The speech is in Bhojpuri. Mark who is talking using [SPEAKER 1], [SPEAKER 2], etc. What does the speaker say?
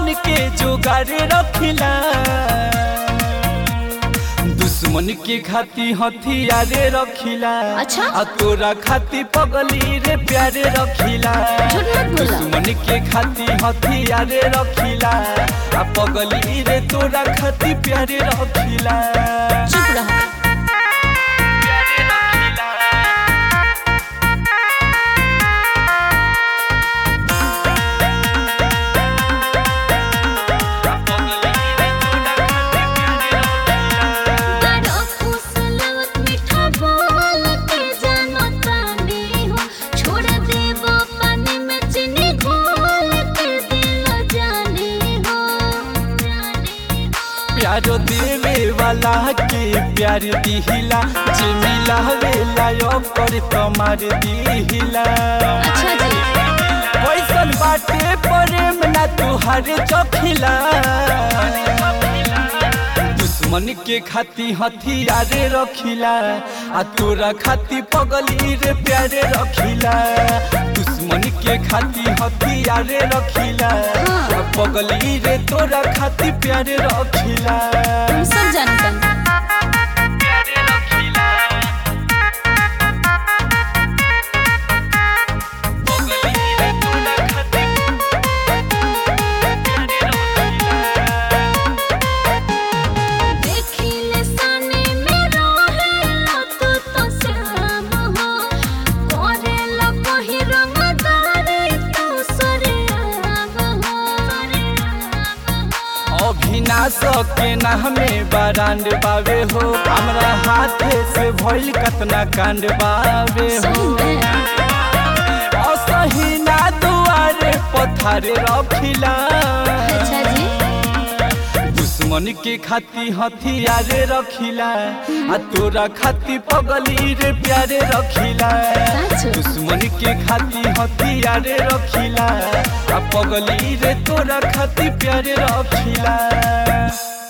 [SPEAKER 1] सामान के जोगारे रखिला दुश्मन के खाती हथियारे रखिला
[SPEAKER 2] अच्छा?
[SPEAKER 1] आ तोरा खाती पगली रे प्यारे रखिला
[SPEAKER 2] झूठ मत बोला।
[SPEAKER 1] दुश्मन के खाती हथियारे रखिला आ पगली रे तोरा खाती प्यारे रखिला
[SPEAKER 2] चुप रहो
[SPEAKER 1] प्यारे रखिला आ पगली रे तोरा खाती प्यारे रखिला
[SPEAKER 2] बड़ा फुसलवत मीठा बोल के जानो तानी हो छोड़ देबो पानी में चीनी घोल के दिल जानी हो
[SPEAKER 1] प्यारो देवे वाला के प्यार दिहिला जे मिलावेला यो पर तमार दिहिला
[SPEAKER 2] अच्छा जी
[SPEAKER 1] कैसन बाटे प्रेम ना तुहार चखिला दुश्मन के खाती हथियारे रखिला आ तोरा खाती पगली रे प्यारे रखिला दुश्मन के खाती हथियारे रखिला आ पगली रे तोरा खाती प्यारे रखिला
[SPEAKER 2] हम सब जानते हैं
[SPEAKER 1] प्यारे रखिला पगली रे तोरा खाती प्यारे रखिला
[SPEAKER 2] देखिले साने में रहेला तू तो श्याम हो करेला कहीं रंगदारी तू सरेआम हो
[SPEAKER 1] अभिनाश के नामे बरांड बावे हो हमरा हाथे से भइल कतना कांड बावे हो
[SPEAKER 2] सही में
[SPEAKER 1] असही ना दुआरे पथारे रखिला
[SPEAKER 2] अच्छा जी
[SPEAKER 1] दुश्मन के खाती हथियारे रखिला आ तोरा खाती पगली रे प्यारे रखिला
[SPEAKER 2] सच?
[SPEAKER 1] दुश्मन के खाती हथियारे रखिला आ पगली रे तोरा खाती प्यारे रखिला